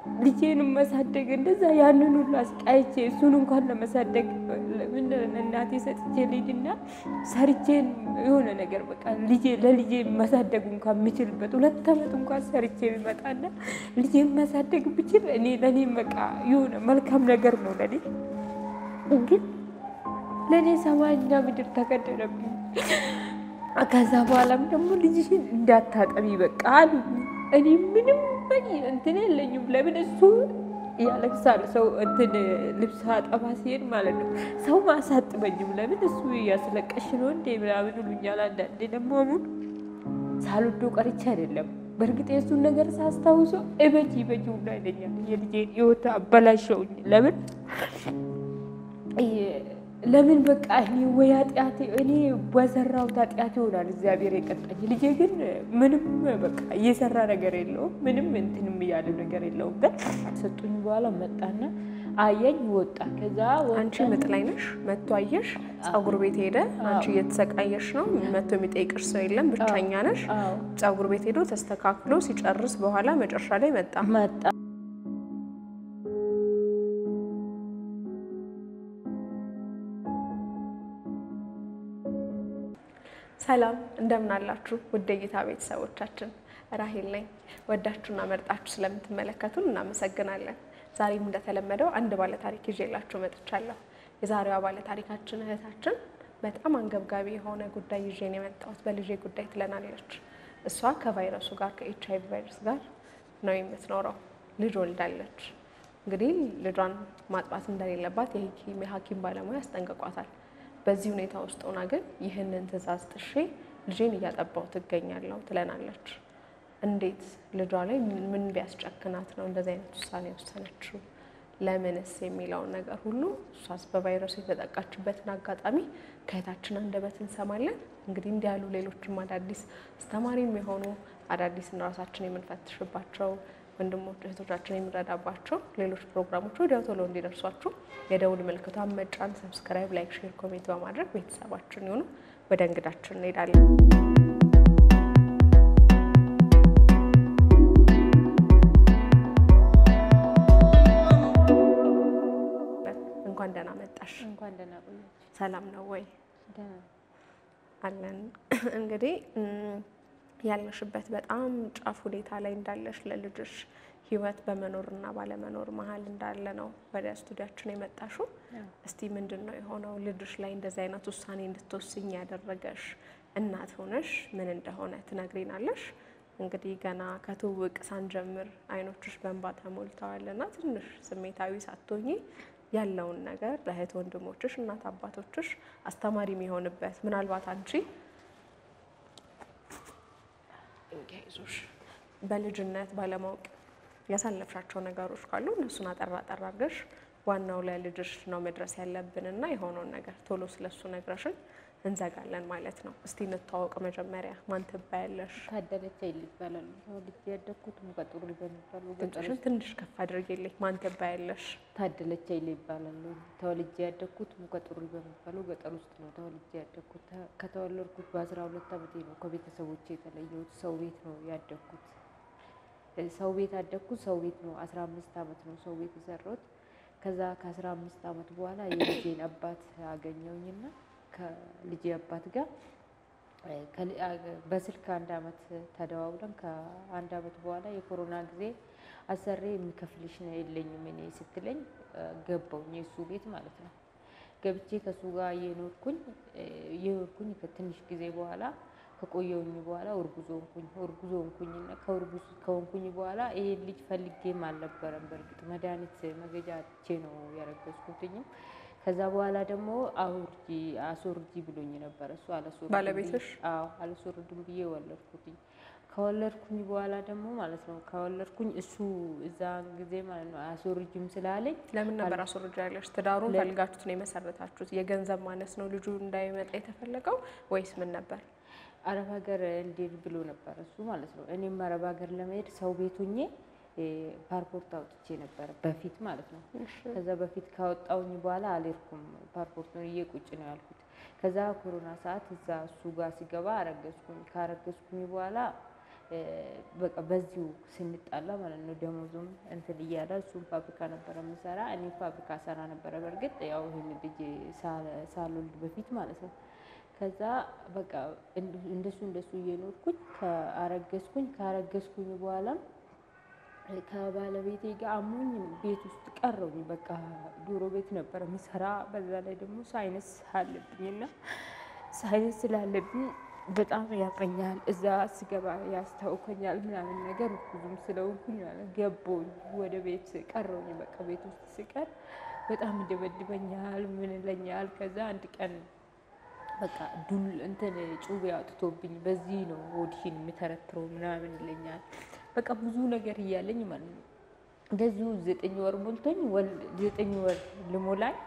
ልጄንም ማሳደግ እንደዛ ያንን ሁሉ አስቃይቼ እሱን እንኳን ለመሳደግ ለምን እናቴ ሰጥቼ ልሂድና ሰርቼን የሆነ ነገር በቃ ልጄ ለልጄ ማሳደግ እንኳን የምችልበት ሁለት ዓመት እንኳን ሰርቼ ቢመጣና ልጄን ማሳደግ ብችል እኔ ለእኔ በቃ የሆነ መልካም ነገር ነው ለኔ ግን ለእኔ ሰማይና ምድር ተቀደረብኝ። ከዛ በኋላም ደግሞ ልጅሽን እንዳታጠቢ በቃ አሉኝ። እኔ ምንም በቂ እንትን የለኝም። ለምን እሱ ያለቅሳል። ሰው እንትን ልብስ አጠባ ሲሄድ ማለት ነው ሰው ማሳጥበኝም። ለምን እሱ ያስለቀሽ ነው እንዴ ምናምን ይሉኛል። አንዳንዴ ደግሞ አሁን ሳልወዶ ቀርቼ አይደለም። በእርግጥ የእሱን ነገር ሳስታውሶ እበጅ ይበጅ ሁላ ይለኛል። የልጄን ሕይወት አበላሸውኝ። ለምን ለምን በቃ እኔ ወይ ኃጢአት እኔ በሰራሁት ኃጢአት ይሆናል እግዚአብሔር የቀጣኝ። ልጄ ግን ምንም በቃ እየሰራ ነገር የለውም ምንም እንትንም እያለ ነገር የለውም። ግን ሰጡኝ በኋላ መጣና አየኝ ወጣ። ከዛ አንቺ ምጥ ላይ ነሽ፣ መቶ አየሽ፣ ፀጉር ቤት ሄደ። አንቺ እየተሰቃየሽ ነው፣ መቶ የሚጠይቅሽ ሰው የለም፣ ብቸኛ ነሽ። ፀጉር ቤት ሄዶ ተስተካክሎ ሲጨርስ በኋላ መጨረሻ ላይ መጣ መጣ ሰላም እንደምን አላችሁ? ውድ እይታ ቤተሰቦቻችን ራሄል ነኝ። ወዳችሁና መርጣችሁ ስለምትመለከቱን እናመሰግናለን። ዛሬም እንደተለመደው አንድ ባለታሪክ ይዤላችሁ መጥቻለሁ። የዛሬዋ ባለታሪካችን እህታችን በጣም አንገብጋቢ የሆነ ጉዳይ ይዤ ነው የመጣሁት፣ በልጄ ጉዳይ ትለናለች። እሷ ከቫይረሱ ጋር ከኤች አይ ቪ ቫይረስ ጋር ነው የምትኖረው። ልጅ ወልዳለች። እንግዲህ ልጇን ማጥባት እንደሌለባት የሐኪም ባለሙያ ያስጠንቅቋታል። በዚህ ሁኔታ ውስጥ ሆና ግን ይህንን ትዕዛዝ ጥሼ ልጄን እያጠባው ትገኛለሁ ትለናለች። እንዴት ልጇ ላይ ምን ቢያስጨክናት ነው እንደዚህ አይነት ውሳኔ የወሰነችው? ለምንስ የሚለውን ነገር ሁሉ እሷስ በቫይረሱ የተጠቃችበትን አጋጣሚ ከእህታችን አንደበት እንሰማለን። እንግዲህ እንዲህ ያሉ ሌሎችም አዳዲስ አስተማሪም የሆኑ አዳዲስን ራሳችን የምንፈትሽባቸው ወንድሞች እህቶቻችን የምንረዳባቸው ሌሎች ፕሮግራሞች ወዲያው ቶሎ እንዲደርሷችሁ የደውል ምልክቷን መጫን፣ ሰብስክራይብ፣ ላይክ፣ ሼር፣ ኮሜንት በማድረግ ቤተሰባችን ይሁኑ። ወደ እንግዳችን እንሄዳለን። እንኳን ደህና መጣሽ። እንኳን ደህና ቆያችሁ። ሰላም ነው ወይ? ደህና አለን። እንግዲህ ያለሽበት በጣም ጫፍ ሁኔታ ላይ እንዳለሽ ለልጅሽ ህይወት በመኖርና ባለመኖር መሀል እንዳለ ነው ወደ ስቱዲያችን የመጣሽው። እስቲ ምንድን ነው የሆነው ልጅሽ ላይ እንደዚህ አይነት ውሳኔ እንድትወስኝ ያደረገሽ? እናት ሆነሽ ምን እንደሆነ ትነግሪናለሽ? እንግዲህ ገና ከትውውቅ ሳንጀምር አይኖችሽ በእንባ ተሞልተዋልና ትንሽ ስሜታዊ ሳትሆኚ ያለውን ነገር ለእህት ወንድሞችሽ፣ እናት አባቶችሽ አስተማሪ የሚሆንበት ምናልባት አንቺ እንዲያይዞሽ በልጅነት ባለማወቅ ያሳለፍሻቸው ነገሮች ካሉ እነሱን አጠራ አጠራ አድርገሽ ዋናው ለልጅሽ ነው መድረስ ያለብንና የሆነውን ነገር ቶሎ ስለሱ ነግረሽን እንዘጋለን ማለት ነው። እስቲ እንተዋወቅ መጀመሪያ። ማን ትባያለሽ? ታደለች አይል ይባላሉ። ተወልጄ ያደግኩት ሙቀጥሩ በሚባሉ ገጠር ድምፅሽን ትንሽ ከፍ አድርጌልኝ። ማን ትባያለሽ? ታደለች አይል ይባላሉ። ተወልጄ ያደግኩት ሙቀጥሩ በሚባሉ ገጠር ውስጥ ነው ተወልጄ ያደግኩት። ከተወለድኩት በአስራ ሁለት ዓመቴ ነው ከቤተሰቦቼ የተለየሁት። ሰው ቤት ነው ያደግኩት። ሰው ቤት ያደግኩት ሰው ቤት ነው። አስራ አምስት ዓመት ነው ሰው ቤት የሰራሁት። ከዛ ከአስራ አምስት ዓመት በኋላ የልጄን አባት አገኘውኝና ከልጄ አባት ጋር በስልክ አንድ አመት ተደዋውለን ከአንድ አመት በኋላ የኮሮና ጊዜ አሰሬ የሚከፍልሽ ነው የለኝም እኔ ስትለኝ ገባውኝ የእሱ ቤት ማለት ነው። ገብቼ ከእሱ ጋር የኖርኩኝ የኖርኩኝ ከትንሽ ጊዜ በኋላ ከቆየውኝ በኋላ እርጉዝ ሆንኩኝ። እርጉዝ ሆንኩኝና ከእርጉዝ ከሆንኩኝ በኋላ ይሄ ልጅ ፈልጌም አልነበረም። በእርግጥ መድኃኒት መገጃ አጥቼ ነው ያረገዝኩትኝም ከዛ በኋላ ደግሞ አውርጂ አስወርጂ ብሎኝ ነበር እሱ አላስወርድም ባለቤትሽ? ብዬ- አዎ አላስወርድም ብዬ ወለድኩትኝ። ከወለድኩኝ በኋላ ደግሞ ማለት ነው ከወለድኩኝ እሱ እዛ ጊዜ ማለት ነው አያስወርጅም ስላለኝ ለምን ነበር አስወርጃ ያለሽ? ትዳሩን ፈልጋችሁት ነው የመሰረታችሁት? የገንዘብ ማነስ ነው ልጁ እንዳይመጣ የተፈለገው ወይስ ምን ነበር? አረብ ሀገር እንዴት ብሎ ነበር እሱ ማለት ነው። እኔም አረብ ሀገር ለመሄድ ሰው ቤት ሆኜ እ ፓስፖርት አውጥቼ ነበረ በፊት ማለት ነው። ከዛ በፊት ካወጣውኝ በኋላ አልሄድኩም። ፓስፖርቱን እዬ ቁጭ ነው ያልኩት። ከዛ ኮሮና ሰዓት እዛ እሱ ጋር ሲገባ አረገዝኩኝ። ካረገዝኩኝ በኋላ በቃ በዚሁ ስንጣላ ማለት ነው ደሞዙም እንትን እያለ እሱም ፋብሪካ ነበረ የምሰራ እኔ ፋብሪካ ሰራ ነበረ። በእርግጥ ያው ይህን ልጅ ሳልወልድ በፊት ማለት ነው። ከዛ በቃ እንደሱ እንደሱ እየኖርኩኝ ከአረገዝኩኝ ካረገዝኩኝ በኋላም ከባለቤቴ ጋር አሞኝ ቤት ውስጥ ቀረውኝ። በቃ ዶሮ ቤት ነበረ ምሰራ። በዛ ላይ ደግሞ ሳይነስ አለብኝና ሳይነስ ስላለብኝ በጣም ያመኛል። እዛ ስገባ ያስታውከኛል ምናምን ነገር ብዙም ስለሆንኩኝ ማለት ገባሁኝ። ወደ ቤት ቀረውኝ። በቃ ቤት ውስጥ ስቀር በጣም ይደበድበኛል፣ ምን ይለኛል። ከዛ አንድ ቀን በቃ ዱል እንትን ጩቤ አውጥቶብኝ በዚህ ነው ሆድሽን የሚተረትረው ምናምን ይለኛል። በቃ ብዙ ነገር እያለኝ ማለት ነው። እንደዚሁ ዘጠኝ ወር ሞልቶኝ ዘጠኝ ወር ልሞላኝ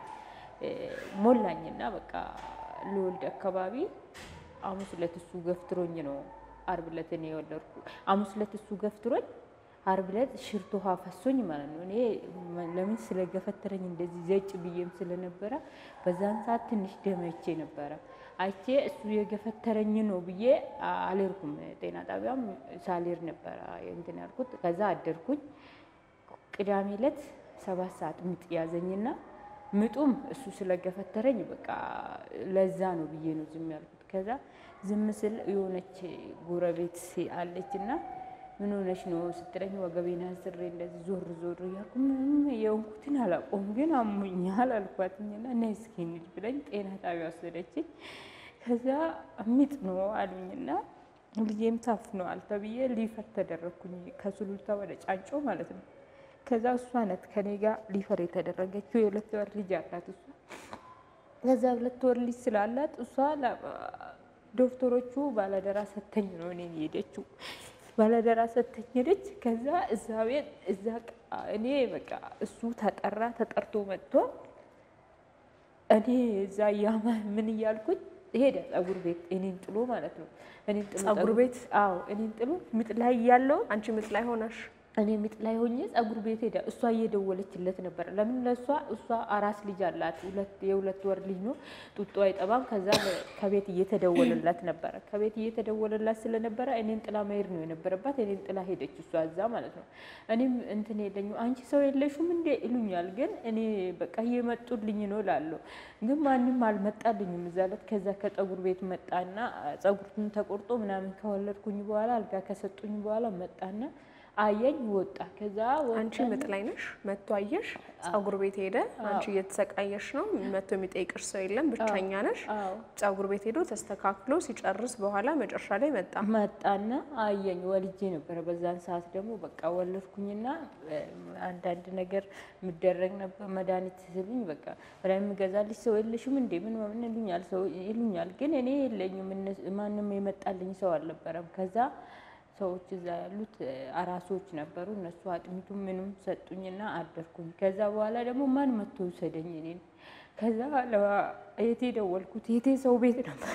ሞላኝና በቃ ልወልድ አካባቢ ሐሙስ ዕለት እሱ ገፍትሮኝ ነው ዓርብ ዕለት እኔ የወለድኩ። ሐሙስ ዕለት እሱ ገፍትሮኝ ዓርብ ዕለት ሽርት ውሃ ፈሶኝ ማለት ነው። እኔ ለምን ስለገፈተረኝ እንደዚህ ዘጭ ብዬም ስለነበረ በዛን ሰዓት ትንሽ ደመቼ ነበረ። አይቼ እሱ የገፈተረኝ ነው ብዬ አልሄድኩም። ጤና ጣቢያም ሳልሄድ ነበረ እንትን ያልኩት። ከዛ አደርኩኝ። ቅዳሜ ዕለት ሰባት ሰዓት ምጥ ያዘኝና ምጡም እሱ ስለገፈተረኝ በቃ ለዛ ነው ብዬ ነው ዝም ያልኩት። ከዛ ዝም ስል የሆነች ጎረቤት አለች እና ምን ሆነሽ ነው ስትለኝ ወገቤን አስሬ እንደዚህ ዞር ዞር እያልኩ ምንም የሆንኩትን አላውቀውም፣ ግን አሞኛል አልኳትኝና እና እስኪ እንሂድ ብለኝ ጤና ጣቢያ ወሰደችኝ። ከዛ ምጥ ነው አሉኝና ልጄም ታፍነዋል ተብዬ ሊፈር ተደረግኩኝ ከሱሉልታ ወደ ጫንጮ ማለት ነው። ከዛ እሷ ናት ከኔ ጋር ሊፈር የተደረገችው። የሁለት ወር ልጅ አላት እሷ። ከዛ ሁለት ወር ልጅ ስላላት እሷ ዶክተሮቹ ባለደራ ሰተኝ ነው እኔን ሄደችው ባለደራ ሰተኝ ሄደች። ከዛ እዛ ቤት እዛ እኔ በቃ እሱ ተጠራ ተጠርቶ መጥቶ እኔ እዛ እያማ ምን እያልኩኝ ሄደ ጸጉር ቤት እኔን ጥሎ ማለት ነው። እኔን ጥሎ ጸጉር ቤት? አዎ እኔን ጥሎ ምጥ ላይ እያለሁ አንቺ ምጥ ላይ ሆነሽ እኔ ምጥ ላይ ሆኜ ጸጉር ቤት ሄዳ እሷ እየደወለችለት ነበር። ለምን ለእሷ እሷ አራስ ልጅ አላት፣ ሁለት የሁለት ወር ልጅ ነው፣ ጡጦ አይጠባም። ከዛ ከቤት እየተደወለላት ነበረ። ከቤት እየተደወለላት ስለነበረ እኔን ጥላ መሄድ ነው የነበረባት። እኔን ጥላ ሄደች እሷ እዛ ማለት ነው። እኔም እንትን የለኝ አንቺ ሰው የለሽም እንዴ ይሉኛል። ግን እኔ በቃ እየመጡልኝ ነው ላለሁ፣ ግን ማንም አልመጣልኝም እዛ ዕለት። ከዛ ከጸጉር ቤት መጣና ጸጉሩን ተቆርጦ ምናምን ከወለድኩኝ በኋላ አልጋ ከሰጡኝ በኋላ መጣና አየኝ ወጣ። ከዛ አንቺ ምጥ ላይ ነሽ፣ መቶ አየሽ፣ ጸጉር ቤት ሄደ። አንቺ እየተሰቃየሽ ነው፣ መቶ የሚጠይቅሽ ሰው የለም፣ ብቸኛ ነሽ። ጸጉር ቤት ሄዶ ተስተካክሎ ሲጨርስ በኋላ መጨረሻ ላይ መጣ መጣና አየኝ። ወልጄ ነበረ በዛን ሰዓት ደግሞ በቃ ወለድኩኝና አንዳንድ ነገር የሚደረግ ነበር መድኃኒት ስሉኝ በቃ ወደ የምገዛልሽ ሰው የለሽም እንዴ ምን ምን ይሉኛል ሰው ይሉኛል። ግን እኔ የለኝም፣ ማንም የመጣልኝ ሰው አልነበረም። ከዛ ሰዎች እዛ ያሉት አራሶች ነበሩ። እነሱ አጥሚቱ ምንም ሰጡኝና አደርኩኝ። ከዛ በኋላ ደግሞ ማን መቶ ውሰደኝ እኔን። ከዛ የቴ ደወልኩት። የቴ ሰው ቤት ነበረ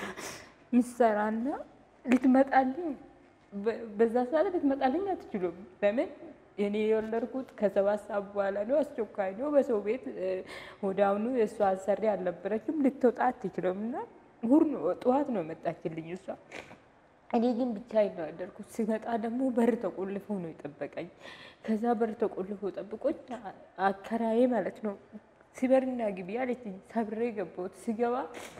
ምሰራና ልትመጣልኝ በዛ ሰዓት ልትመጣልኝ አትችሉም። ለምን እኔ የወለድኩት ከሰባት ሰዓት በኋላ ነው። አስቸኳይ ነው። በሰው ቤት ወደ አሁኑ የእሷ አሰሪ አልነበረችም። ልትወጣ አትችልም። እና ሁር ጠዋት ነው የመጣችልኝ እሷ እኔ ግን ብቻዬን ነው ያደርኩት። ሲመጣ ደግሞ በር ተቆልፎ ነው የጠበቀኝ። ከዛ በር ተቆልፎ ጠብቆኝ አከራዬ ማለት ነው ሲበርና ግቢ አለችኝ። ሰብሬ ገባሁት። ሲገባ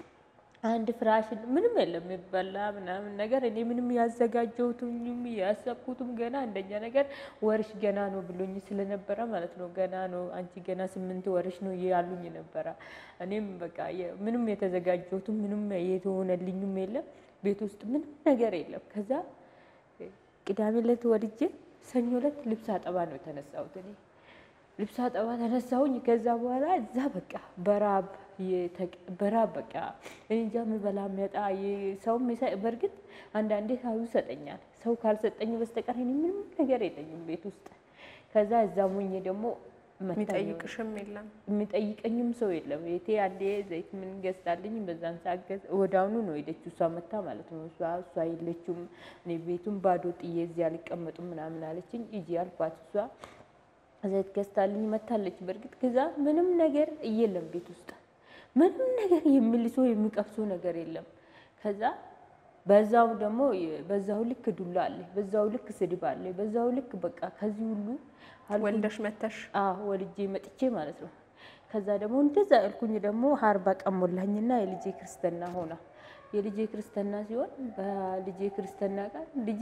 አንድ ፍራሽ ምንም የለም የሚበላ ምናምን ነገር። እኔ ምንም ያዘጋጀሁትም ያሰብኩትም ገና አንደኛ ነገር ወርሽ ገና ነው ብሎኝ ስለነበረ ማለት ነው ገና ነው አንቺ ገና ስምንት ወርሽ ነው ያሉኝ ነበረ። እኔም በቃ ምንም የተዘጋጀሁትም ምንም የተሆነልኝም የለም ቤት ውስጥ ምንም ነገር የለም። ከዛ ቅዳሜ ዕለት ወልጄ ሰኞ ዕለት ልብስ አጠባ ነው የተነሳሁት። እኔ ልብስ አጠባ ተነሳሁኝ። ከዛ በኋላ እዛ በቃ በራብ በራብ በቃ እንጃ የምበላ የሚያጣ ሰው በእርግጥ አንዳንዴ ሰው ይሰጠኛል። ሰው ካልሰጠኝ በስተቀር እኔ ምንም ነገር የለኝም ቤት ውስጥ። ከዛ እዛ ሞኜ ደግሞ የሚጠይቅሽም የለም የሚጠይቀኝም ሰው የለም። ቤቴ አንዴ ዘይት ምን ገዝታልኝ በዛን ሰዓት ወዲያውኑ ነው ሄደችው እሷ መታ ማለት ነው። እሷ እሷ የለችም እኔ ቤቱን ባዶ ጥዬ እዚህ አልቀመጡም ምናምን አለችኝ። ሂጂ አልኳት። እሷ ዘይት ገዝታልኝ መታለች። በእርግጥ ከዛ ምንም ነገር እየለም ቤት ውስጥ ምንም ነገር የሚልሶ የሚቀብሶ ነገር የለም። ከዛ በዛው ደግሞ በዛው ልክ ዱላ አለ፣ በዛው ልክ ስድብ አለ፣ በዛው ልክ በቃ ከዚህ ሁሉ አልኩኝ። ወልደሽ መተሽ አዎ ወልጄ መጥቼ ማለት ነው። ከዛ ደግሞ እንደዛ ያልኩኝ ደግሞ አርባ ቀን ሞላኝና የልጄ ክርስትና ሆና የልጄ ክርስትና ሲሆን በልጄ ክርስትና ቀን ልጄ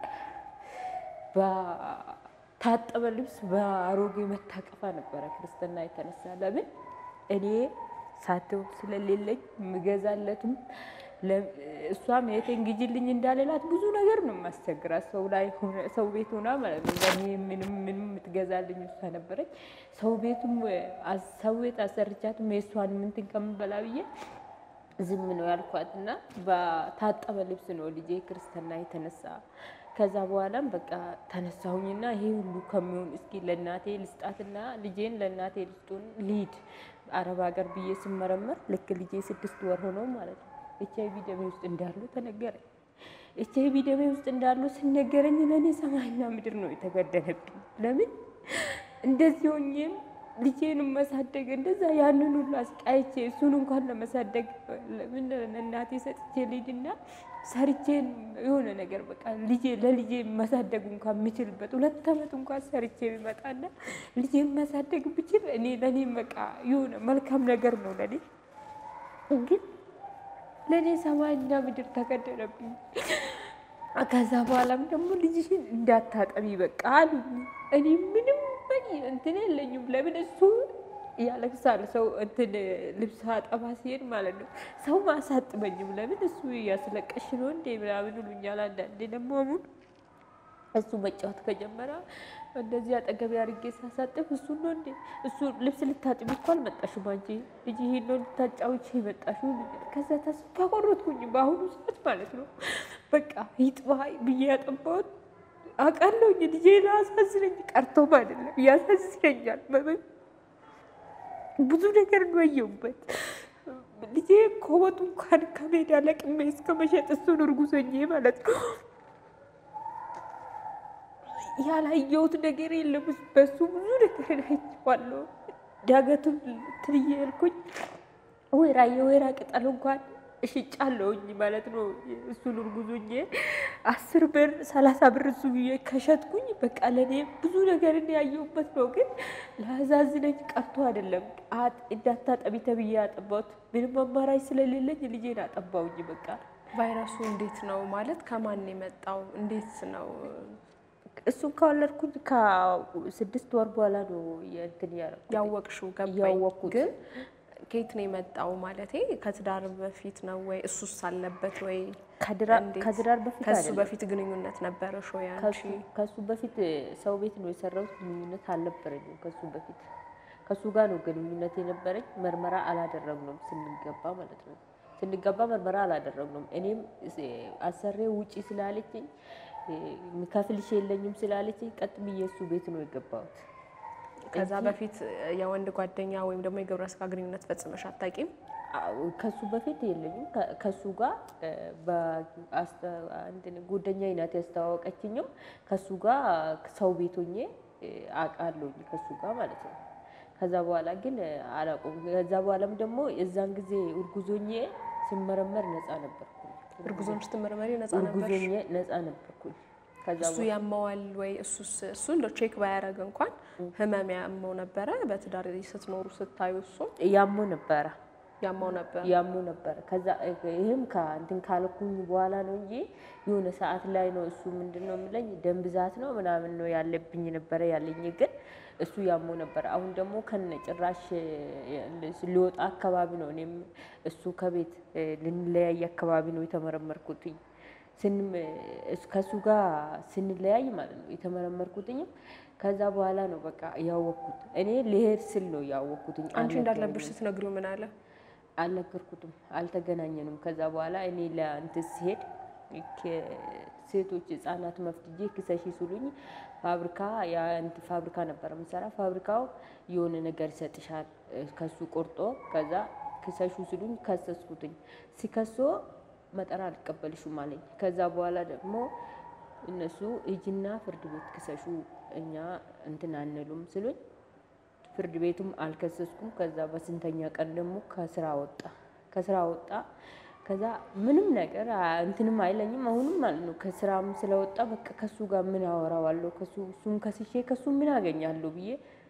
በታጠበ ልብስ በአሮጌ መታቀፋ ነበረ ክርስትና የተነሳ። ለምን እኔ ሳትወቅ ስለሌለኝ ምገዛለትም እሷም የቴን ግጅልኝ እንዳልላት ብዙ ነገር ነው የማስቸግራት። ሰው ላይ ሰው ቤት ሆና ማለት ነው። ለእኔ ምንም ምንም የምትገዛልኝ እሷ ነበረች። ሰው ቤቱም ሰው ቤት አሰርቻትም የእሷን ምንትን ከምበላ ብዬ ዝም ነው ያልኳት እና በታጠበ ልብስ ነው ልጄ ክርስትና የተነሳ። ከዛ በኋላም በቃ ተነሳሁኝና ይሄ ሁሉ ከሚሆን እስኪ ለእናቴ ልስጣትና ልጄን ለእናቴ ልስጡን ልሂድ አረብ ሀገር ብዬ ስመረመር ልክ ልጄ ስድስት ወር ሆነው ማለት ነው ኤች አይቪ ደሜ ውስጥ እንዳሉ ተነገረኝ። ኤች አይቪ ደሜ ውስጥ እንዳሉ ሲነገረኝ ለእኔ ሰማይና ምድር ነው የተገደነብኝ። ለምን እንደዚህ ሆኜም ልጄንም መሳደግ እንደዛ ያንን ሁሉ አስቃይቼ እሱን እንኳን ለመሳደግ ለምን እናቴ ሰጥቼ ልሂድና ሰርቼን የሆነ ነገር በቃ ልጄ ለልጄ መሳደግ እንኳን የምችልበት ሁለት ዓመት እንኳን ሰርቼ ቢመጣና ልጄን መሳደግ ብችል እኔ ለእኔ በቃ የሆነ መልካም ነገር ነው ለኔ ግን ለእኔ ሰማይና ምድር ተቀደረብኝ። ከዛ በኋላም ደግሞ ልጅሽን እንዳታጠቢ በቃ አሉኝ። እኔ ምንም እንትን የለኝም። ለምን እሱ ያለቅሳል። ሰው እንትን ልብስ አጠባ ሲሄድ ማለት ነው ሰው ማሳጥበኝም። ለምን እሱ እያስለቀሽ ነው እንዴ ምናምን ይሉኛል። አንዳንዴ ደግሞ አሁን እሱ መጫወት ከጀመረ እንደዚህ አጠገቤ አድርጌ ሳሳጥፍ እሱ ነው እንዴ እሱ ልብስ ልታጥቢ እኮ አልመጣሽም አንቺ ልጅ ይሄን ነው ልታጫውች የመጣሽው ይሉኛል። ከዛ ተስፋ ቆረጥኩኝ። በአሁኑ ሰዓት ማለት ነው በቃ ይጥባ ብዬ ያጠባሁት አውቃለሁኝ። ልጄ ላሳዝነኝ ቀርቶም አይደለም ያሳዝነኛል። ብዙ ነገር ነው ያየሁበት። ልጄ ኮወጡ እንኳን ከሜዳ ለቅሜ እስከ መሸጥ እሱን እርጉዞኜ ማለት ነው ያላየሁት ነገር የለም። በሱ ብዙ ነገር አይቼዋለሁ። ዳገቱን ትብዬ ያልኩኝ ወይራ የወይራ ቅጠል እንኳን እሽጫለሁኝ ማለት ነው። እሱን እርጉዞኜ አስር ብር ሰላሳ ብር እሱ ብዬ ከሸጥኩኝ በቃ ለእኔ ብዙ ነገር ያየሁበት ነው። ግን ላዛዝነኝ ቀርቶ አይደለም እንዳታጠቢ ተብዬ ያጠባሁት ምንም አማራጭ ስለሌለኝ ልጄን አጠባውኝ። በቃ ቫይረሱ እንዴት ነው ማለት ከማን የመጣው እንዴት ነው? እሱን ከወለድኩኝ ከስድስት ወር በኋላ ነው እንትን ያወቅሽው? ገባኝ። ያወቅኩት ግን ከየት ነው የመጣው? ማለቴ ከትዳር በፊት ነው ወይ እሱስ አለበት ወይ? እንዴት? ከትዳር በፊት ከሱ አይደለም። በፊት ግንኙነት ነበረሽ ወይ አንቺ? ከሱ- ከሱ በፊት ሰው ቤት ነው የሰራሁት። ግንኙነት አልነበረኝም ከሱ በፊት። ከሱ ጋር ነው ግንኙነት የነበረኝ። ምርመራ አላደረግነውም ስንገባ ማለት ነው። ስንገባ ምርመራ አላደረግነውም። እኔም አሰሬ ውጪ ስላለችኝ የሚከፍልሽ የለኝም ስላለችኝ ቀጥ ብዬ እሱ ቤት ነው የገባሁት። ከዛ በፊት የወንድ ጓደኛ ወይም ደግሞ የግብረ ስጋ ግንኙነት ፈጽመሽ አታውቂም? አዎ፣ ከሱ በፊት የለኝም። ከ- ከሱ ጋር ጓደኛዬ ናት ያስተዋወቀችኝም። ከሱ ጋር ሰው ቤት ሆኜ አውቃለሁኝ ከሱ ጋር ማለት ነው። ከዛ በኋላ ግን አላውቀውም። ከዛ በኋላም ደግሞ የዛን ጊዜ እርጉዞኜ ስመረመር ነፃ ነበርኩኝ። እርጉዞን ስትመረመሪ ነፃ ነበርሽ? እርጉዞኜ ነፃ ነበርኩኝ። ከዛ እሱ ያመዋል ወይ? እሱስ እሱ እንደ ቼክ ባያደርግ እንኳን ህመም ያመው ነበረ? በትዳር ስትኖሩ ስታዩ እሱ ያሞ ነበረ ያመው ነበር? ያሙ ነበረ። ከዛ ይህም ከእንትን ካልኩኝ በኋላ ነው እንጂ የሆነ ሰዓት ላይ ነው እሱ ምንድን ነው የምለኝ ደም ብዛት ነው ምናምን ነው ያለብኝ ነበረ ያለኝ፣ ግን እሱ ያሙ ነበረ። አሁን ደግሞ ከነ ጭራሽ ሊወጣ አካባቢ ነው እኔም እሱ ከቤት ልንለያይ አካባቢ ነው የተመረመርኩትኝ። ስንም ከእሱ ጋር ስንለያይ ማለት ነው የተመረመርኩትኝም። ከዛ በኋላ ነው በቃ ያወቅኩት። እኔ ልሄድ ስል ነው ያወቅኩትኝ። አንቺ እንዳለብሽ ስትነግሪው ምን አለ? አልነገርኩትም፣ አልተገናኘንም። ከዛ በኋላ እኔ ለእንትን ሲሄድ ሴቶች ህጻናት መፍትጄ ክሰሺ ሲሉኝ ፋብሪካ የአንድ ፋብሪካ ነበረ የምሰራ። ፋብሪካው የሆነ ነገር ይሰጥሻል ከሱ ቆርጦ፣ ከዛ ክሰሹ ሲሉኝ ከሰስኩትኝ። ሲከሶ መጠራ አልቀበልሽም አለኝ። ከዛ በኋላ ደግሞ እነሱ ሂጂና ፍርድ ቤት ክሰሹ እኛ እንትን አንሉም ስሉኝ ፍርድ ቤቱም አልከሰስኩም። ከዛ በስንተኛ ቀን ደግሞ ከስራ ወጣ ከስራ ወጣ። ከዛ ምንም ነገር አ- እንትንም አይለኝም። አሁንም ማለት ነው ከስራም ስለወጣ በቃ ከሱ ጋር ምን አወራዋለሁ ከሱ እሱን ከስሼ ከሱ ምን አገኛለሁ ብዬ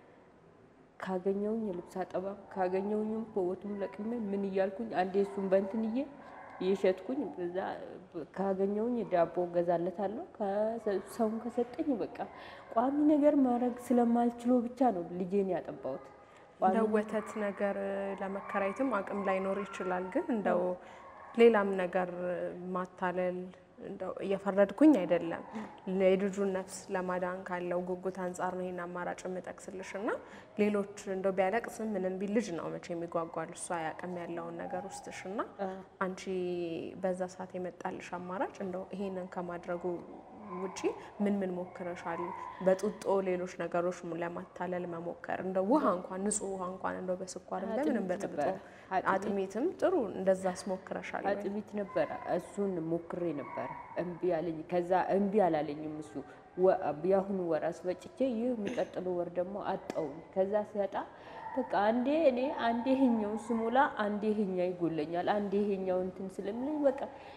ካገኘውኝ የልብስ አጠባም ካገኘውኝም በወቱም ለቅሜ ምን እያልኩኝ አንዴ እሱን በእንትንዬ እየሸጥኩኝ በዛ ካገኘውኝ ዳቦ ገዛለታለሁ። ከሰ- ሰውን ከሰጠኝ በቃ ቋሚ ነገር ማድረግ ስለማልችሎ ብቻ ነው ልጄን ያጠባሁት። ቋሚ እንደ ወተት ነገር ለመከራየትም አቅም ላይኖር ይችላል። ግን እንደው ሌላም ነገር ማታለል እንደው እየፈረድኩኝ አይደለም። የልጁን ነፍስ ለማዳን ካለው ጉጉት አንጻር ነው ይህን አማራጭ የምጠቅስልሽ እና ሌሎች እንደው ቢያለቅስም ምንም ቢል ልጅ ነው መቼ የሚጓጓል እሱ አያውቅም ያለውን ነገር ውስጥሽ እና አንቺ በዛ ሰዓት የመጣልሽ አማራጭ እንደው ይሄንን ከማድረጉ ውጪ ምን ምን ሞክረሻል? በጡጦ ሌሎች ነገሮች ለማታለል መሞከር እንደው ውሃ እንኳን ንጹህ ውሃ እንኳን እንደው በስኳርም በምንም አጥሚት በጥብጦ ነበረ። አጥሚት- አጥሚትም ጥሩ እንደዛስ ሞክረሻል ወይ? አጥሚት ነበረ። እሱን ሞክሬ ነበረ፣ እምቢ አለኝ። ከዛ እምቢ አላለኝም እሱ ወ- የአሁኑ ወር አስፈጭቼ ይህ የሚቀጥለው ወር ደግሞ አጣውኝ። ከዛ ሲያጣ በቃ አንዴ እኔ አንዴ ይሄኛው ስሞላ አንዴ ይሄኛ ይጎለኛል፣ አንዴ ይሄኛው እንትን ስለሚለኝ በቃ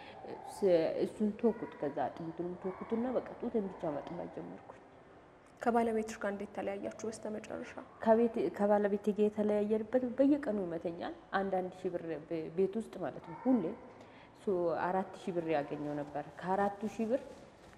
ስ- እሱን ተውኩት። ከዛ አጥሚቱንም ተውኩትና በቃ ጡትን ብቻ ማጥባት ጀመርኩኝ። ከባለቤትሽ ጋር እንዴት ተለያያችሁ በስተመጨረሻ? ከቤት ከባለቤቴ ጋር የተለያየንበት በየቀኑ ይመተኛል። አንዳንድ ሺህ ብር በ- ቤት ውስጥ ማለት ነው ሁሌ ሶ አራት ሺህ ብር ያገኘው ነበር። ከአራቱ ሺህ ብር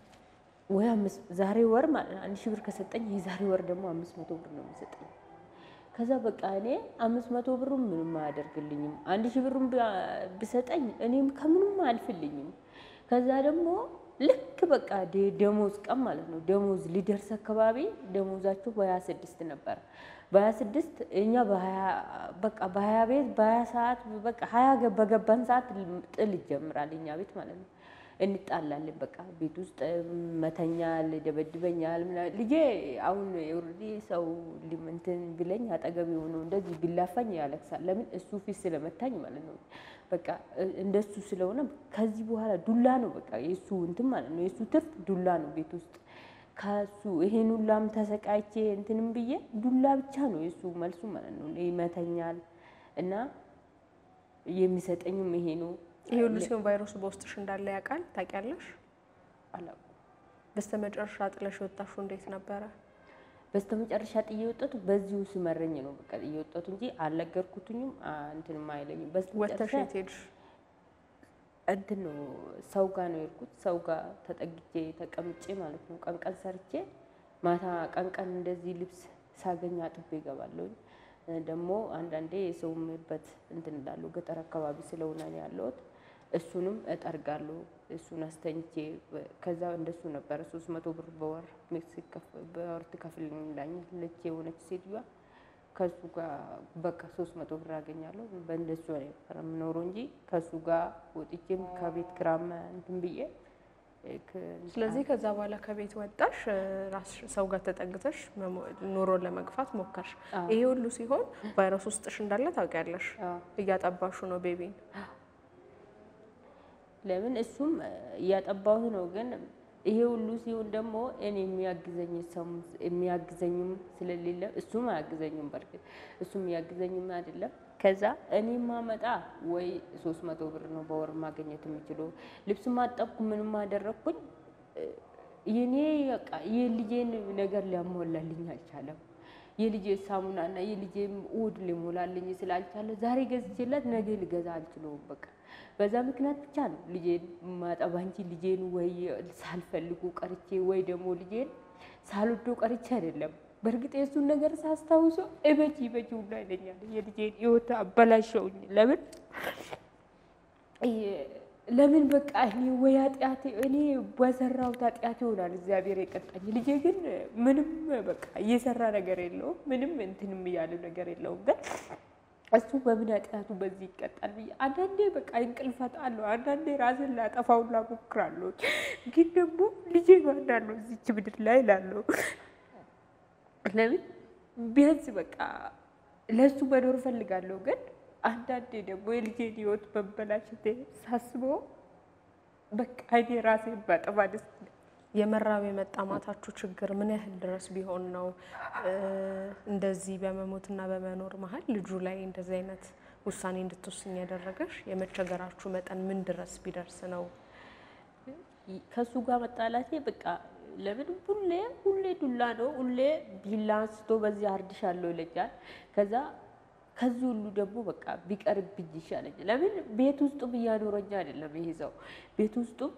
ወይ አምስት ዛሬ ወር ማለት ነው አንድ ሺህ ብር ከሰጠኝ የዛሬ ወር ደግሞ አምስት መቶ ብር ነው የሚሰጠኝ። ከዛ በቃ እኔ አምስት መቶ ብሩን ምንም አያደርግልኝም። አንድ ሺህ ብሩን ብ- ብሰጠኝ እኔም ከምንም አያልፍልኝም። ከዛ ደግሞ ልክ በቃ ደ- ደሞዝ ቀን ማለት ነው ደሞዝ ሊደርስ አካባቢ ደሞዛቸው በሀያ ስድስት ነበር። በሀያ ስድስት እኛ በሀያ በቃ በሀያ ቤት በሀያ ሰዓት በቃ ሀያ ገ- በገባን ሰዓት ጥል ይጀምራል እኛ ቤት ማለት ነው። እንጣላለን በቃ ቤት ውስጥ መተኛል፣ ደበድበኛል። ምናምን ልጄ አሁን ኦልሬዲ ሰው ሊም- እንትን ቢለኝ አጠገብ የሆነ እንደዚህ ቢላፋኝ ያለቅሳል። ለምን እሱ ፊት ስለመታኝ ማለት ነው። በቃ እ- እንደሱ ስለሆነ ከዚህ በኋላ ዱላ ነው በቃ የእሱ እንትን ማለት ነው። የእሱ ትርፍ ዱላ ነው ቤት ውስጥ ከሱ ይሄን ሁላም ተሰቃይቼ እንትንም ብዬ ዱላ ብቻ ነው የእሱ መልሱ ማለት ነው። ይመተኛል እና የሚሰጠኝም ይሄ ነው። ይሄ ሁሉ ሲሆን ቫይረሱ በውስጥሽ እንዳለ ያውቃል ታውቂያለሽ? አላውቅም። በስተመጨረሻ ጥለሽ የወጣሽው እንዴት ነበረ? በስተመጨረሻ ጥዬ የወጣሁት በዚሁ ስመረኝ ነው በቃ ጥዬ የወጣሁት እንጂ አልነገርኩትኝም አ- እንትንም አይለኝም። ወጥተሽ በስተመጨረሻ የት ሄድሽ? እንትን ነው ሰው ጋር ነው የሄድኩት። ሰው ጋር ተጠግቼ ተቀምጬ ማለት ነው። ቀን ቀን ሰርቼ ማታ ቀን ቀን እንደዚህ ልብስ ሳገኝ አጥቤ እገባለሁ። ደግሞ አንዳንዴ የሰው ምበት እንትን እላለሁ። ገጠር አካባቢ ስለሆነ ነው ያለሁት። እሱንም እጠርጋለሁ። እሱን አስተኝቼ በ- ከዛ እንደሱ ነበረ ሶስት መቶ ብር በወር ሲከፍ- በወር ትከፍልልኛለች የሆነች ሴትዮዋ ከሱ ጋር በቃ ሶስት መቶ ብር አገኛለሁ። በእንደሱ ነበር የምኖረው እንጂ ከሱ ጋር ወጥቼም ከቤት ግራም እንትን ብዬ እ፣ ከ- ስለዚህ ከዛ በኋላ ከቤት ወጣሽ እ፣ ራስሽ ሰው ጋር ተጠግተሽ መሞ- ኑሮን ለመግፋት ሞከርሽ። አዎ። ይሄ ሁሉ ሲሆን ቫይረስ ውስጥሽ እንዳለ ታውቂያለሽ። አዎ። እያጠባሹ ነው ቤቢን። ለምን እሱም እ፣ እያጠባሁት ነው። ግን ይሄ ሁሉ ሲሆን ደግሞ እኔ የሚያግዘኝ ሰው የሚያግዘኝም ስለሌለ እሱም አያግዘኝም። በርግጥ እሱም የሚያግዘኝም አይደለም። ከዛ እኔ ማመጣ ወይ ሶስት መቶ ብር ነው በወር ማግኘት የምችለው። ልብስ ማጠብኩ ምንም አደረግኩኝ እ፣ የኔ በቃ የልጄን ነገር ሊያሟላልኝ አልቻለም። የልጄ ሳሙናና የልጄ ውድ ሊሞላልኝ ስላልቻለ ዛሬ ገዝቼላት ነገ ልገዛ አልችለውም። በቃ በዛ ምክንያት ብቻ ነው ልጄን ማጠባ እንጂ ልጄን ወይ ሳልፈልጉ ቀርቼ ወይ ደግሞ ልጄን ሳልወዶ ቀርቼ አይደለም። በእርግጥ የእሱን ነገር ሳስታውሶ እበጅ እበጅ ሁላ ይለኛል። የልጄን ሕይወት አበላሸውኝ። ለምን ለምን በቃ እኔ ወይ ኃጢአቴ እኔ በሰራሁት ኃጢአት ይሆናል እግዚአብሔር የቀጣኝ። ልጄ ግን ምንም በቃ እየሰራ ነገር የለውም ምንም እንትንም እያለ ነገር የለውም። ግን እሱ በምን ኃጢአቱ በዚህ ይቀጣል ብዬ አንዳንዴ በቃ እንቅልፍ አጣለሁ፣ አንዳንዴ ራስን ላጠፋውን ላሞክራለሁ። ግን ደግሞ ልጄ ማናለው እዚች ምድር ላይ ላለሁ ለምን ቢያንስ በቃ ለእሱ መኖር እፈልጋለሁ ግን አንዳንዴ ደግሞ የልጄን ህይወት መበላሸቴ ሳስበው በቃ እኔ ራሴን ባጠፋ ደስ ይለኛል። የመራብ የመጣማታችሁ ችግር ምን ያህል ድረስ ቢሆን ነው እ፣ እንደዚህ በመሞትና በመኖር መሀል ልጁ ላይ እንደዚህ አይነት ውሳኔ እንድትወስኝ ያደረገሽ? የመቸገራችሁ መጠን ምን ድረስ ቢደርስ ነው? ከሱ ጋር መጣላቴ በቃ ለምን ሁሌ ሁሌ ዱላ ነው። ሁሌ ቢላ አንስቶ በዚህ አርድሻለሁ ይለኛል። ከዛ ከዚህ ሁሉ ደግሞ በቃ ቢቀርብኝ ይሻለኛል። ለምን ቤት ውስጡም እያኖረኛ አይደለም ይሄ ሰው ቤት ውስጡም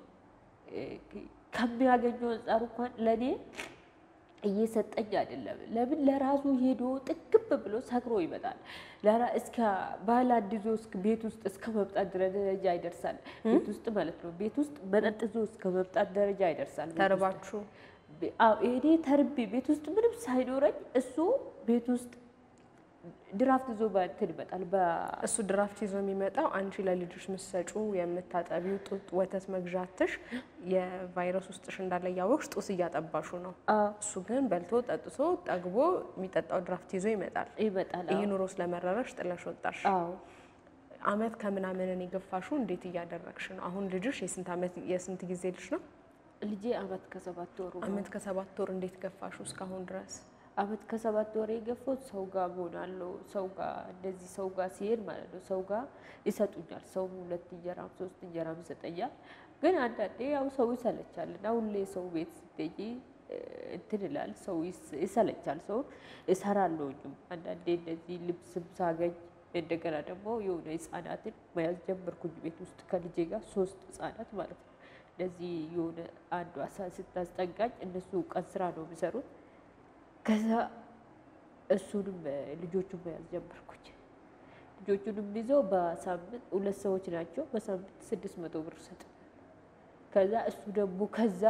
ከሚያገኘው አንጻር እንኳን ለእኔ እየሰጠኝ አይደለም። ለምን ለራሱ ሄዶ ጥግብ ብሎ ሰክሮ ይመጣል። እስከ ባል አንድ ይዞ ቤት ውስጥ እስከ መምጣት ደረጃ ይደርሳል። ቤት ውስጥ ማለት ነው። ቤት ውስጥ መጠጥ ይዞ እስከ መምጣት ደረጃ ይደርሳል። ተርባችሁ እኔ ተርቤ ቤት ውስጥ ምንም ሳይኖረኝ እሱ ቤት ውስጥ ድራፍት ይዞ በእንትን ይመጣል። እሱ ድራፍት ይዞ የሚመጣው አንቺ ለልጆች ምሰጩ የምታጠቢው ጡት ወተት መግዣትሽ የቫይረስ ውስጥሽ እንዳለ እያወቅሽ ጡት እያጠባሹ ነው። እሱ ግን በልቶ ጠጥቶ ጠግቦ የሚጠጣው ድራፍት ይዞ ይመጣል ይመጣል። ይህ ኑሮ ስለመረረሽ ጥለሽ ወጣሽ። አዎ አመት ከምናምንን የገፋሹ እንዴት እያደረግሽ ነው? አሁን ልጅሽ የስንት አመት የስንት ጊዜ ልጅ ነው? ልጄ አመት ከሰባት ወሩ ነው። አመት ከሰባት ወር እንዴት ገፋሹ እስካሁን ድረስ? አመት ከሰባት ወር የገፋሁት ሰው ጋር እሆናለሁ። ሰው ጋር እንደዚህ ሰው ጋር ሲሄድ ማለት ነው ሰው ጋር ይሰጡኛል። ሰው ሁለት እንጀራም ሶስት እንጀራም ይሰጠኛል። ግን አንዳንዴ ያው ሰው ይሰለቻል እና ሁሌ ሰው ቤት ስትሄጂ እንትን ይላል ሰው ይሰለቻል። ሰው እሰራለሁኝም አንዳንዴ እንደዚህ ልብስም ሳገኝ እንደገና ደግሞ የሆነ ህጻናትን መያዝ ጀመርኩኝ ቤት ውስጥ ከልጄ ጋር ሶስት ህጻናት ማለት ነው። እንደዚህ የሆነ አንዷ ስታስጠጋኝ እነሱ ቀን ስራ ነው የሚሰሩት ከዛ እሱንም ልጆቹን መያዝ ጀመርኩኝ። ልጆቹንም ይዘው በሳምንት ሁለት ሰዎች ናቸው። በሳምንት ስድስት መቶ ብር ሰጥ ከዛ እሱ ደግሞ ከዛ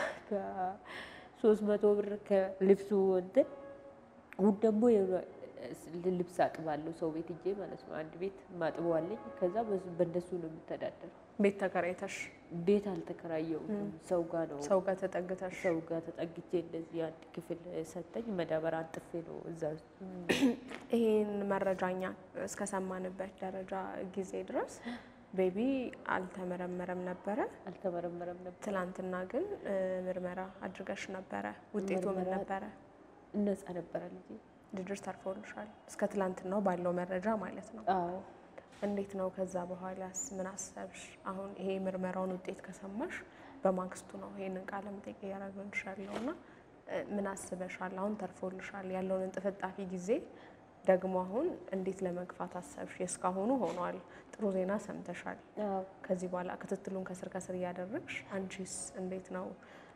ከሶስት መቶ ብር ከልብሱ እንትን አሁን ደግሞ ልብስ አጥባለሁ ሰው ቤት እጄ ማለት ነው። አንድ ቤት ማጥበዋለኝ። ከዛ በእነሱ ነው የምተዳደረው። ቤት ተከራይተሽ? ቤት አልተከራየሁም። ሰው ጋር ነው ሰው ጋር ተጠግተሽ? ሰው ጋር ተጠግቼ እንደዚህ አንድ ክፍል ሰጠኝ። መዳበሪያ አንጥፌ ነው እዛ ይህን መረጃኛ እስከሰማንበት ደረጃ ጊዜ ድረስ ቤቢ አልተመረመረም ነበረ። አልተመረመረም ነበር። ትላንትና ግን ምርመራ አድርገሽ ነበረ። ውጤቱ ምን ነበረ? ነፃ ነበረ ልጄ። ልጆች ተርፎልሻል። እስከ ትላንትናው ባለው መረጃ ማለት ነው። አዎ እንዴት ነው? ከዛ በኋላስ ምን አሰብሽ? አሁን ይሄ ምርመራውን ውጤት ከሰማሽ በማግስቱ ነው ይሄንን ቃለ መጠይቅ እያደረግንሽ ያለው እና ምን አስበሻል? አሁን ተርፎልሻል ያለውን እንጥፍጣፊ ጊዜ ደግሞ አሁን እንዴት ለመግፋት አሰብሽ? የእስካሁኑ ሆኗል። ጥሩ ዜና ሰምተሻል። ከዚህ በኋላ ክትትሉን ከስር ከስር እያደረግሽ አንቺስ እንዴት ነው?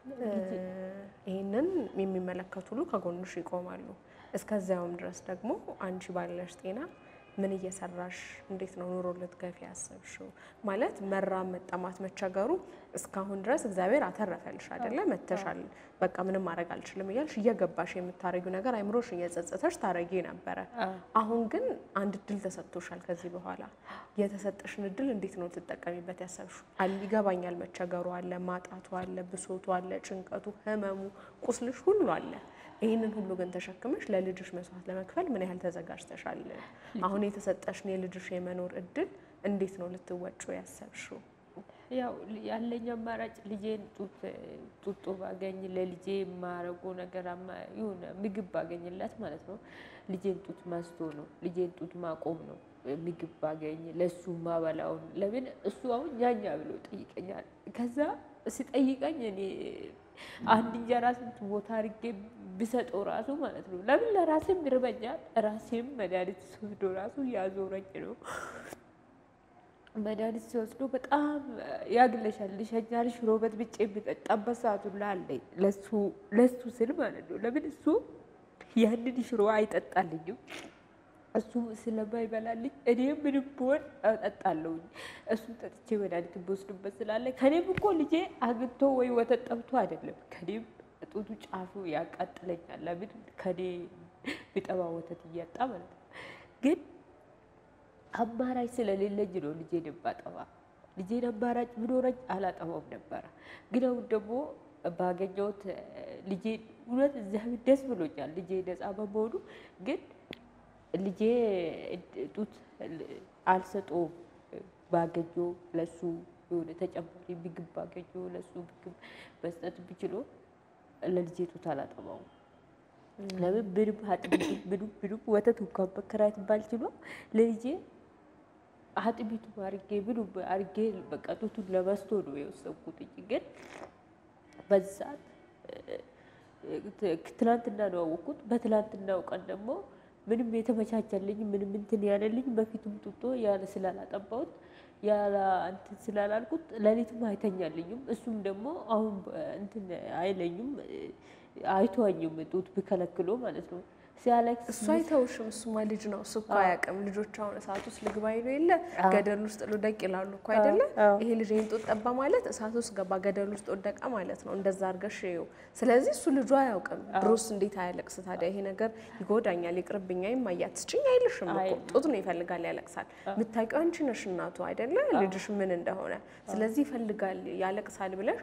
ይህንን የሚመለከቱ ሁሉ ከጎንሽ ይቆማሉ። እስከዚያውም ድረስ ደግሞ አንቺ ባለሽ ጤና ምን እየሰራሽ እንዴት ነው ኑሮ ልትገፊ ያሰብሽው? ማለት መራብ፣ መጠማት፣ መቸገሩ እስካሁን ድረስ እግዚአብሔር አተረፈልሽ አይደለ? መተሻል፣ በቃ ምንም ማድረግ አልችልም እያልሽ እየገባሽ የምታረጊው ነገር አይምሮሽ እየጸጸተሽ ታረጊ ነበረ። አሁን ግን አንድ እድል ተሰጥቶሻል። ከዚህ በኋላ የተሰጠሽን እድል እንዴት ነው ትጠቀሚበት ያሰብሽው? ይገባኛል፣ መቸገሩ አለ፣ ማጣቱ አለ፣ ብሶቱ አለ፣ ጭንቀቱ፣ ህመሙ፣ ቁስልሽ ሁሉ አለ። ይህንን ሁሉ ግን ተሸክመሽ ለልጅሽ መስዋዕት ለመክፈል ምን ያህል ተዘጋጅተሻል? አሁን የተሰጠሽን የልጅሽ የመኖር እድል እንዴት ነው ልትወጪው ያሰብሽው? ያው ያለኝ አማራጭ ልጄን ጡት ጡጦ ባገኝ ለልጄ የማረጎ ነገር የሆነ ምግብ ባገኝላት ማለት ነው። ልጄን ጡት ማስቶ ነው። ልጄን ጡት ማቆም ነው። ምግብ ባገኝ ለእሱ ማበላውን ለምን እሱ አሁን ኛኛ ብሎ ጠይቀኛል። ከዛ ሲጠይቀኝ እኔ አንድ እንጀራ ስንት ቦታ አድርጌ ብሰጠው ራሱ ማለት ነው። ለምን ለራሴም ይርበኛል። ራሴም መድኃኒት ሲወስዶ ራሱ ያዞረኝ ነው። መድኃኒት ሲወስዶ በጣም ያግለሻል፣ ልሸኛል። ሽሮ በጥብጬ የሚጠጣበት ሰዓቱ ላለኝ ለሱ ስል ማለት ነው። ለምን እሱ ያንን ሽሮ አይጠጣልኝም እሱ ስለማይበላልኝ እኔ ምንም ብሆን እጠጣለሁኝ። እሱን ጠጥቼ መድኃኒት ብወስድበት ስላለ ከኔም እኮ ልጄ አግኝቶ ወይ ወተት ጠብቶ አይደለም ከኔም ጡቱ ጫፉ ያቃጥለኛል። ለምን ከኔ ቢጠባ ወተት እያጣ ማለት ነው። ግን አማራጭ ስለሌለኝ ነው ልጄን ባጠባ። ልጄን አማራጭ ብኖረኝ አላጠባውም ነበረ። ግን አሁን ደግሞ ባገኘሁት ልጄን እውነት እግዚአብሔር ደስ ብሎኛል ልጄ ነፃ በመሆኑ ግን ልጄ ጡት አልሰጠውም። ባገኘ ለሱ የሆነ ተጨማሪ ምግብ ባገኘ ለሱ ምግብ መስጠት ብችሎ ለልጄ ጡት አላጠባውም። ለምን ምንም አጥብ ምንም ምንም ወተት እንኳን መከራየት ባልችሎ ለልጄ አጥቢቱ አርጌ ብሉ አርጌ በቃ ጡቱን ለበስቶ ነው የወሰንኩት እንጂ ግን በዚህ ሰዓት ትናንትና ነው ያወቅኩት። በትናንትናው ቀን ደግሞ ምንም የተመቻቸልኝ ምንም እንትን ያለልኝ በፊቱም ጡጦ ያለ ስላላጠባሁት ያለ እንትን ስላላልኩት ሌሊትም አይተኛልኝም። እሱም ደግሞ አሁን እንትን አይለኝም አይተዋኝም ጡት ብከለክሎ ማለት ነው ሲያለቅስ እሱ አይተውሽም። እሱማ ልጅ ነው። እሱ እኮ አያውቅም። ልጆች አሁን እሳት ውስጥ ልግባ ይሉ የለ ገደል ውስጥ ልውደቅ ይላሉ እኮ አይደለ? ይሄ ልጅ ይህን ጡት ጠባ ማለት እሳት ውስጥ ገባ፣ ገደል ውስጥ ወደቀ ማለት ነው። እንደዛ አድርገሽ ይኸው። ስለዚህ እሱ ልጁ አያውቅም። ድሮስ እንዴት አያለቅስ ታዲያ? ይሄ ነገር ይጎዳኛል፣ ይቅርብኛ፣ ይማያት ስጭኝ አይልሽም እኮ ጡት ነው ይፈልጋል፣ ያለቅሳል። የምታውቂው አንቺ ነሽ እናቱ አይደለ? ልጅሽ ምን እንደሆነ። ስለዚህ ይፈልጋል፣ ያለቅሳል ብለሽ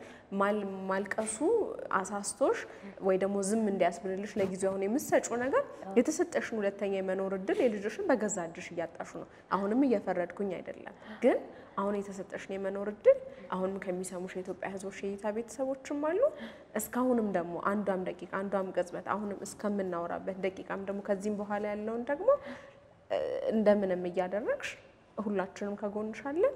ማልቀሱ አሳስቶሽ ወይ ደግሞ ዝም እንዲያስብልልሽ ለጊዜው አሁን የምትሰጪው ነገር የተሰጠሽን ሁለተኛ የመኖር እድል የልጅሽን በገዛ እጅሽ እያጣሹ ነው። አሁንም እየፈረድኩኝ አይደለም፣ ግን አሁን የተሰጠሽን የመኖር እድል አሁንም ከሚሰሙሽ የኢትዮጵያ ሕዝቦች የእይታ ቤተሰቦችም አሉ። እስካሁንም ደግሞ አንዷም ደቂቃ አንዷም ቅጽበት አሁንም እስከምናወራበት ደቂቃም ደግሞ ከዚህም በኋላ ያለውን ደግሞ እንደምንም እያደረግሽ ሁላችንም ከጎንሻለን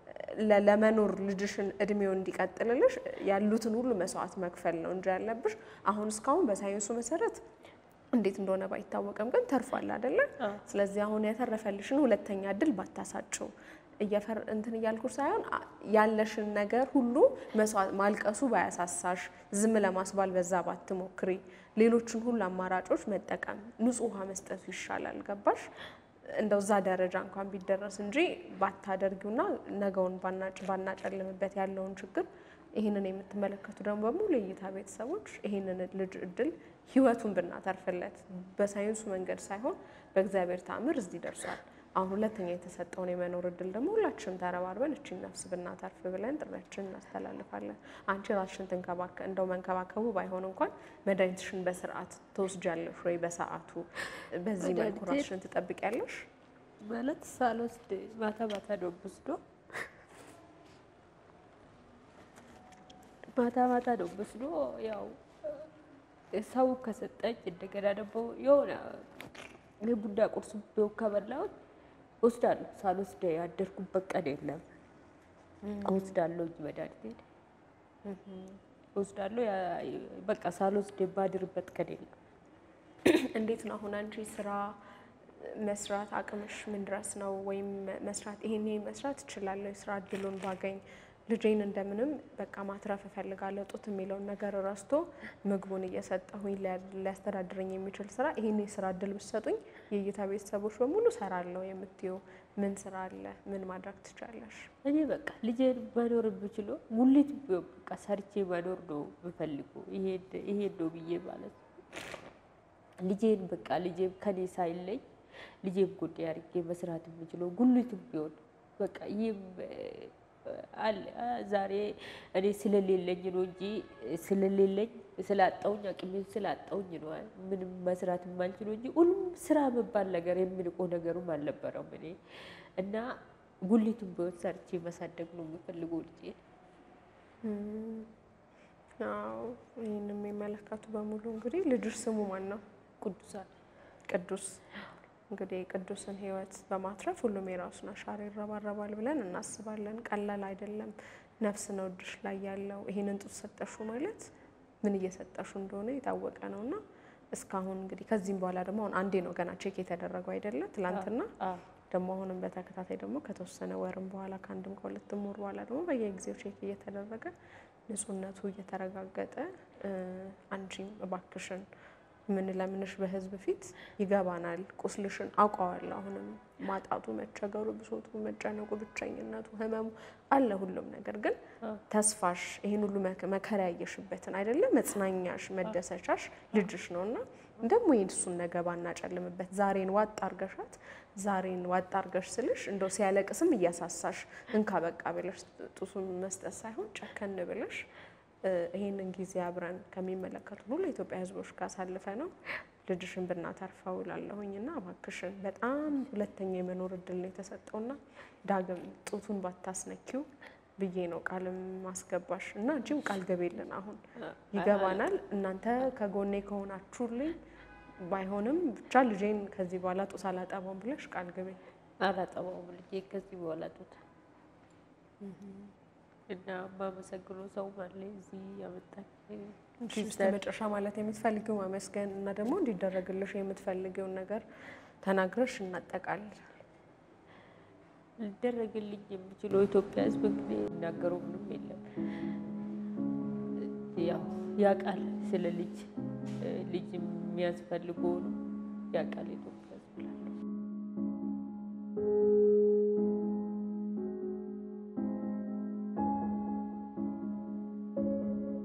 ለመኖር ልጅሽን እድሜው እንዲቀጥልልሽ ያሉትን ሁሉ መስዋዕት መክፈል ነው እንጂ ያለብሽ አሁን እስካሁን በሳይንሱ መሰረት እንዴት እንደሆነ ባይታወቅም ግን ተርፏል አይደለ? ስለዚህ አሁን የተረፈልሽን ሁለተኛ እድል ባታሳጭው እየፈር እንትን እያልኩሽ ሳይሆን ያለሽን ነገር ሁሉ መስዋዕት ማልቀሱ ባያሳሳሽ፣ ዝም ለማስባል በዛ ባትሞክሪ፣ ሌሎችን ሁሉ አማራጮች መጠቀም ንጹህ ውሃ መስጠቱ ይሻላል። ገባሽ? እንደው እዛ ደረጃ እንኳን ቢደረስ እንጂ ባታደርጊውና ነገውን ባናጨልምበት ያለውን ችግር ይህንን የምትመለከቱ ደግሞ በሙሉ የእይታ ቤተሰቦች ይህንን ልጅ እድል ህይወቱን ብናተርፍለት በሳይንሱ መንገድ ሳይሆን በእግዚአብሔር ተአምር እዚህ ደርሷል። አሁን ሁለተኛ የተሰጠውን የመኖር እድል ደግሞ ሁላችንም ተረባርበን እቺን ነፍስ ብናተርፍ ብለን ጥሪያችንን እናስተላልፋለን። አንቺ ራስሽን ትንከባከ እንደው መንከባከቡ ባይሆን እንኳን መድኃኒትሽን በስርዓት ትወስጃለሽ ወይ በሰዓቱ በዚህ መልኩ ራስሽን ትጠብቂያለሽ? ማለት ሳልወስድ ማታ ማታ ነው ወስዶ ማታ ማታ ነው ወስዶ ያው ሰው ከሰጠኝ እንደገና ደግሞ የሆነ የቡና ቁርስ ቢሆን ከበላሁት ወስዳለሁ። ሳልወስድ ያደርኩበት ቀን የለም። ወስዳለሁ እንጂ መድኃኒቴን ወስዳለሁ። በቃ ሳልወስድ የማድርበት ቀን የለም። እንዴት ነው አሁን አንቺ ስራ መስራት አቅምሽ ምን ድረስ ነው? ወይም መስራት ይሄን መስራት እችላለሁ የስራ እድሉን ባገኝ ልጄን እንደምንም በቃ ማትረፍ እፈልጋለሁ ጡት የሚለውን ነገር ረስቶ ምግቡን እየሰጠሁኝ ሊያስተዳድረኝ የሚችል ስራ ይሄን የስራ እድል ብትሰጡኝ የእይታ ቤተሰቦች በሙሉ ሰራለሁ የምትይው ምን ስራ አለ? ምን ማድረግ ትችላለሽ? እኔ በቃ ልጄን መኖር የምችለው ሙሊት በቃ ሰርቼ መኖር ነው የምፈልገው። ይሄ ነው ብዬ ማለት ነው። ልጄን በቃ ልጄም ከኔ ሳይለኝ ልጄም ጎዴ አድርጌ መስራት የምችለው ጉልትም ቢሆን በቃ ይህም አለ ዛሬ እኔ ስለሌለኝ ነው እንጂ ስለሌለኝ ስላጣውኝ አቅሜን ስላጣውኝ ነው ምንም መስራት የማልችለው እንጂ ሁሉም ስራ መባል ነገር የምንቆ ነገሩም አልነበረም። እኔ እና ጉሊቱን ቢሆን ሰርቼ ማሳደግ ነው የምፈልገው ልጄን። አዎ ይህን የሚመለከቱ በሙሉ እንግዲህ ልጅሽ ስሙ ማን ነው? ቅዱሳን ቅዱስ እንግዲህ ቅዱስን ሕይወት በማትረፍ ሁሉም የራሱን አሻራ ይረባረባል ብለን እናስባለን። ቀላል አይደለም። ነፍስ ነው እጅሽ ላይ ያለው። ይህንን ጡት ሰጠሹ ማለት ምን እየሰጠሹ እንደሆነ የታወቀ ነው እና እስካሁን እንግዲህ ከዚህም በኋላ ደግሞ አሁን አንዴ ነው ገና ቼክ የተደረገው አይደለ? ትላንትና ደግሞ አሁንም በተከታታይ ደግሞ ከተወሰነ ወርም በኋላ ከአንድም ከሁለትም ወር በኋላ ደግሞ በየጊዜው ቼክ እየተደረገ ንጹህነቱ እየተረጋገጠ አንቺም እባክሽን ምን ለምንሽ በህዝብ ፊት ይገባናል። ቁስልሽን አውቀዋለሁ። አሁንም ማጣቱ፣ መቸገሩ፣ ብሶቱ፣ መጨነቁ፣ ብቸኝነቱ፣ ህመሙ አለ ሁሉም ነገር ግን ተስፋሽ ይህን ሁሉ መከራ ያየሽበትን አይደለም መጽናኛሽ፣ መደሰቻሽ ልጅሽ ነው እና ደግሞ ይህን እሱን ነገ ባናጨልምበት ዛሬን ዋጥ አርገሻት ዛሬን ዋጥ አርገሽ ስልሽ እንደው ሲያለቅስም እያሳሳሽ እንካ በቃ ብለሽ ጡሱን መስጠት ሳይሆን ጨከን ብለሽ ይህንን ጊዜ አብረን ከሚመለከቱ ሁሉ የኢትዮጵያ ሕዝቦች ጋር አሳልፈ ነው ልጅሽን ብናተርፈው ላለሁኝ እና እባክሽን በጣም ሁለተኛ የመኖር እድል ነው የተሰጠውና ዳግም ጡቱን ባታስነኪው ብዬ ነው ቃልም ማስገባሽ እና እንጂም ቃል ገቤልን አሁን ይገባናል። እናንተ ከጎኔ ከሆናችሁልኝ ባይሆንም ብቻ ልጄን ከዚህ በኋላ ጡት አላጠባም ብለሽ ቃል ገቤ። አላጠባውም ልጄ ከዚህ በኋላ ጡት እና የማመሰግነው ሰው አለ እዚህ ያመጣኝ እስከ መጨረሻ ማለት የምትፈልጊው ማመስገን እና ደግሞ እንዲደረግልሽ የምትፈልጊውን ነገር ተናግረሽ እናጠቃልል። ሊደረግልኝ የምችለው ኢትዮጵያ ሕዝብ እንግዲህ የሚናገረው ምንም የለም። ያው ያውቃል ስለ ልጅ ልጅ የሚያስፈልገውን ያውቃል ኢትዮጵያ